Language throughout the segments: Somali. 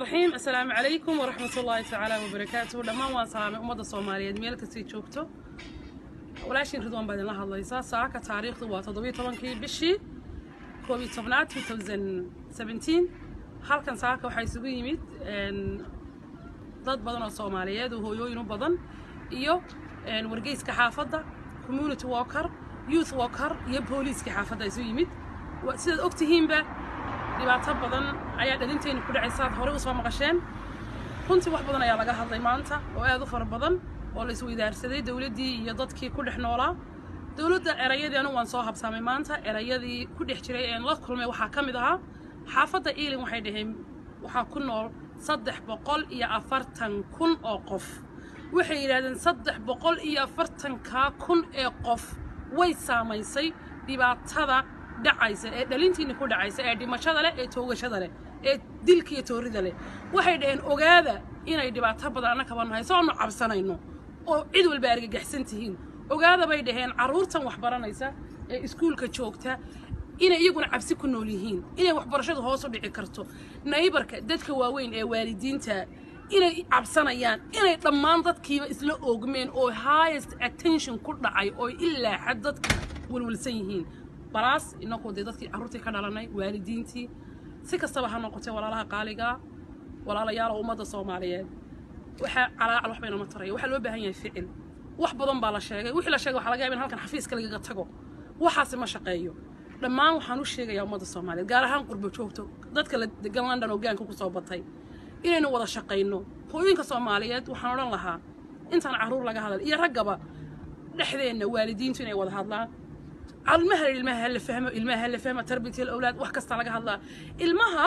raxiim assalaamu calaykum waraxmat ullaahi tacaala wabarakaatuhu dhammaan waan salaamay ummadda soomaaliyeed meel kastay joogto walaashiin ridwaan baa idinla hadlaysaa saaka taariikhdu waa toddobiyo tobankii bishii koob iyo tobnaad two thousand seventeen halkan saaka waxaa isugu yimid dad badan oo soomaaliyeed oo hooyooyin u badan iyo wargeyska xaafadda community walker youth walker iyo booliiska xaafadda isu yimid sidaad og tihiinba dhibaato badan ayaa dhalinteenna ku dhacaysa aad horey usoo maqasheen runtii wax badan ayaa laga hadlay maanta oo aad u fara badan oo la isweydaarsaday dowladdii iyo dadkii ku dhex noolaa dowladda erayadii anigu waan soo habsaamay maanta erayadii ku dhex jiray een la kulmay waxaa ka mid ahaa xaafadda ealing waxay dhaheen waxaa ku nool saddex boqol iyo afartan kun oo qof waxay yidhahdeen saddex boqol iyo afartankaa kun ee qof way saamaysay dhibaatada dhacaysa ee dhalintiina ku dhacaysa ee dhimashada leh ee toogashada leh ee dilka iyo toorida leh waxay dhaheen ogaada inay dhibaato badan anna kaba nahay soo aanu cabsanayno oo cid walba argagaxsan tihiin ogaada bay dhaheen carruurtan wax baranaysa ee iskuulka joogta inay iyaguna cabsi ku nool yihiin inay waxbarashadu hoos u dhici karto naybarka dadka waaweyn ee waalidiinta inay cabsanayaan inay dhammaan dadkiiba isla oogmeen oo highest attention ku dhacay oo ilaa xad dadka walwalsan yihiin balaas inagoo dee dadkii carruurtii ka dhalanay waalidiintii si kastaba ha noqotee walaalaha qaaligaa walaalayaala ummadda soomaaliyeed waxaa calaacal wax baynama taraya waxaa loo baahan yahay ficil wax badan baa la sheegay wixii la sheegay waxaa laga yaba in halkan xafiiska lagaga tago waxaasi ma shaqeeyo dhammaan waxaan u sheegayaa ummadda soomaaliyeed gaar ahaan qurbo joogto dadka la degan london oo gaanka kusoo batay inaynu wada shaqayno hooyinka soomaaliyeed waxaan odhan lahaa intaan carruur laga hadal iyo raggaba dhexdeenna waalidiintu inay wada hadlaan ilmaha ilmaha hala fahmo ilmaha hala fahmo tarbiyat alawlaad wax kasta laga hadlaa ilmaha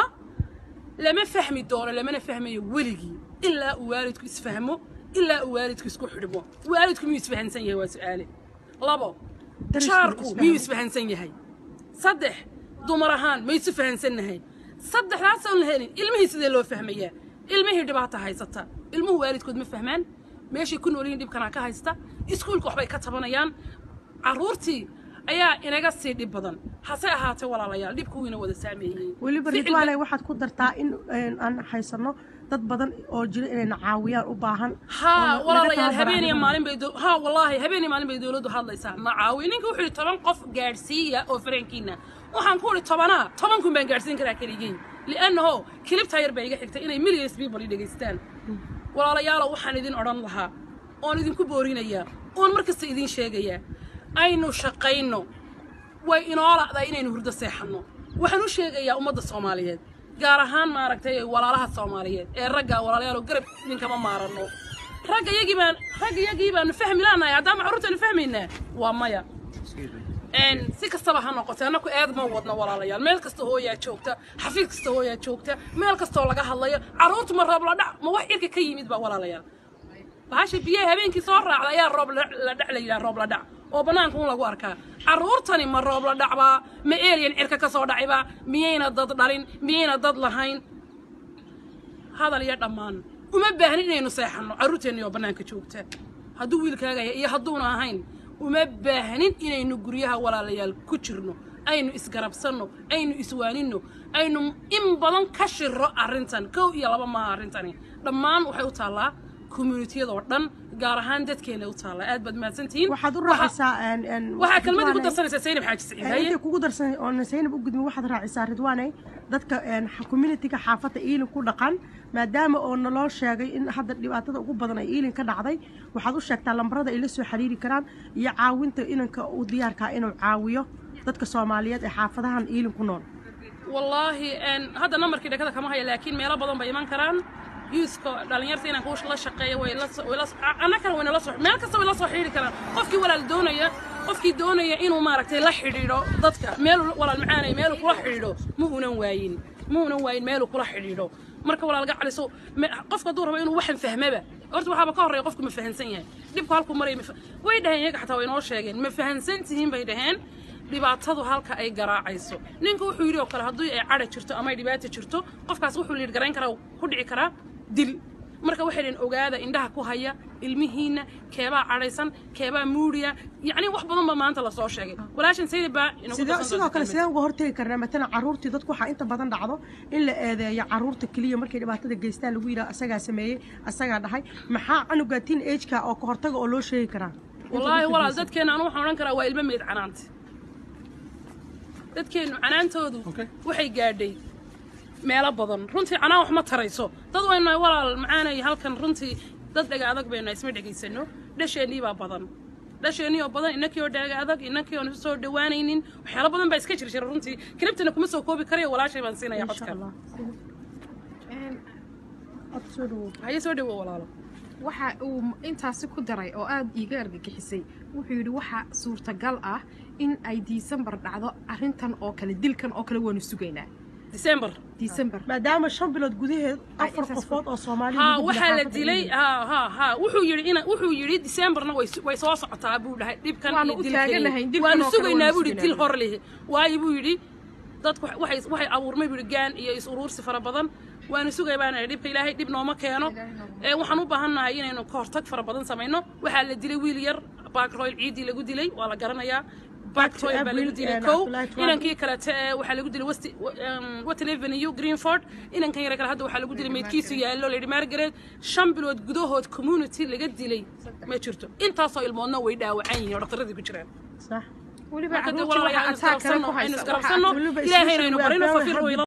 lama fahmi doono lamana fahmayo weligii ilaa uu waalidku isfahmo ilaa uu waalidku isku xidhmo waalidku miyuu isfahansan yahay waa su'aale labo jaarku miyuu isfahansan yahay saddex dumar ahaan ma isu fahansannahay saddexdaasaan la helin ilmihii sidee loo fahmayaa ilmihii dhibaata haysata ilmuhu waalidkood ma fahmaan meeshay ku noolyihin dhibkanaa ka haysta iskuulka waxbay ka tabanayaan carruurtii ayaa inaga sii dhib badan hase ahaatee walaalayaal dhibku wiina wada saameeyey weliba ridwaanay waxaad ku dartaa in aan haysanno dad badan oo jira inayna caawiyaan u baahan haa walaalayaal habeeniya maalin bay haa wallaahi habeeniya maalin bay dowladdu hadlaysaa ma caawiyo ninka wuxuu yidhi toban qof gaadhsiiya oo fareenkiina waxaan ku idhi tobanaa toban kun baan gaadhsiin karaa keligey li'annaho kilibtaa yar baa iga xigtay inay millions people i dhegaystaan walaalayaalo waxaan idin odhan lahaa oon idinku boorinayaa oon mar kasta idiin sheegayaa aynu shaqayno way inoo la'daa inaynu hurdo seexanno waxaan u sheegayaa ummadda soomaaliyeed gaar ahaan maaragtay walaalaha soomaaliyeed ee ragga walaalayaal garab idinkama maaranno ragga yagii baan ragga yagii baanu fahmi laanahay haddaan carruurtaanu fahmaynaa waa maya si kastaba ha noqotee annaku eed ma wadno walaalayaal meel kasta hooyaa joogta xafiis kasta hooyaa joogta meel kastoo laga hadlayo carruurtu ma roob la dhac ma wax irka ka yimid ba walaalayaal bahasha biyaha habeenkii soo raacda ayaa roob la dhac la yidhaha roob la dhac oo bannaanka un lagu arkaa carruurtani ma roob la dhacbaa ma eelyan cirka ka soo dhacibaa miyayna dad dhalin miyayna dad lahayn hadal iyo dhammaan uma baahnin inaynu seexanno carruurteenni oo bannaanka joogta hadduu wiilkaagaya iyo hadduuna ahayn uma baahnin inaynu guryaha walaalayaal ku jirno aynu isgarabsanno aynu iswaaninno aynu in badan ka shiro arrintan kow iyo laba maaha arrintani dhammaan waxay u taallaa communitiyadoo dhan gaar ahaan dadkeena u taalla aad baad mahadsantihiin waxaad u raacisaa waxaa kelmadii ku darsanaysaa saynab xaaji saciid haye intay kugu darsan oon saynab u gudmin waxaad raacisaa ridwaanay dadka communitiga xaafadda iilin ku dhaqan maadaama oo naloo sheegay in hadda dhibaatada ugu badan ay iilin ka dhacday waxaad u sheegtaa lambarada ay la soo xiriiri karaan iyo caawinta inanka u diyaarkaa inuu caawiyo dadka soomaaliyeed ee xaafadahan iilin ku nool wallaahi hadda nambarkii dhakada kama haya laakiin meelo badan bay iman karaan yuuska dhalinyarta inaan kuush la shaqeeyo way annakana wayna la soo meel kasta way la soo xidhiiri karaan qofkii walaal doonaya qofkii doonaya inuu maaragtay la xidhiidho dadka meel walaal macaanay meeluu kula xidhiidho ma uunan waayin ma uunan waayin meeluu kula xidhiidho marka walaalga caliso qofka hadduu rabo inuu waxan fahmaba horta waxaaba ka horreeya qofku ma fahansan yahay dhibku halkuu maraya way dhaheen iyaga xataa way inoo sheegeen ma fahansan tihiin bay dhaheen dhibaatadu halka ay garaacayso ninka wuxuu yidhi oo kale haddii ay cadha jirto ama ay dhibaata jirto qofkaas wuxuu liidh garayn karaa ku dhici karaa dil marka waxay dhaheen ogaada indhaha ku haya ilmihiina keebaa cadhaysan keebaa muudiya yacni wax badan baa maanta lasoo sheegay walaashan sayid baa inagu sidoo darsan sidoo doonta kale kelmad. sideen uga hortegi karnaa matalan caruurtii dadku waxaa inta badan dhacdo in la eedeeyo caruurta keliya markay dhibaatada geystaan lagu yidhaha asagaa sameeyey asagaa dhahay maxaa canuga teen ageka oo ka hortaga oo loo sheegi karaa wallaahi walaal dadkeena anu waxaan odhan karaa waa ilmo meyd canaanta dadkeennu canaantoodu Okay. waxay gaadhay meelo badan runtii canaan wax ma tarayso dad waynu walaal macaanay halkan runtii dad dhega adag baynu isma dhegaysano dhasheennii baa badan dhasheennii oo badan innakii oo dhega adag innakii oon isu soo dhawaanaynin waxyaalo badan baa iska jir jira runtii kilibtana kuma soo koobi karayo walaashay baan siinaya insha codka allah Een, cod soo dhawow haye soo dhawo walaalo waxa uu intaasi ku daray oo aada iiga argagixisay wuxuu yidhi waxa suurtagal ah in ay disembar dhacdo arrintan oo kale dilkan oo kale waanu sugaynaa december disembar maadaama shan bilood gudaheed Ay, afar intaas qofood oo soomaaliya ها lagu waxaa la xaafadda dilay England. ha ha ha wuxuu yidhi ina wuxuu yidhi decemberna way way soo socotaa buu dhahay dhibkan Waanu iyo u dilkan taaganahay, iyo- dilkan waanu oo kale sugaynaa waanu buu yidhi dil sugaynaa. hor leh waayo buu yidhi dadku waxay waxay abuurmay buu yidhi gaan iyo is uruursi fara badan waanu sugay baan idhi dhibka ilaahay dhib nooma keeno ee waxaan u baahannahay inaynu ka hortag fara badan samayno waxaa la dilay wiil yar backroyl ciidii lagu dilay waa la garanayaa backroyl baa lagu April, dilay eh, kow Abdullahi Tuwaale. inankii kalete ee waxaa lagu dilay west western avenue greenford inankan yare kale hadda waxaa lagu dilay meydkiisu yaallo lady margaret shan bilood gudahood community laga dilay ma jirto intaasoo ilmoodna way dhaawacan yihiin oo dhaktaradii ku jiraan sax weliba marka dee caruurtii walaalayaal waxaa aynu ataa kale isgarabsanno ku aynu haysa isgarabsanno weliba ilaahayna especially aynu we are barino very fafir happy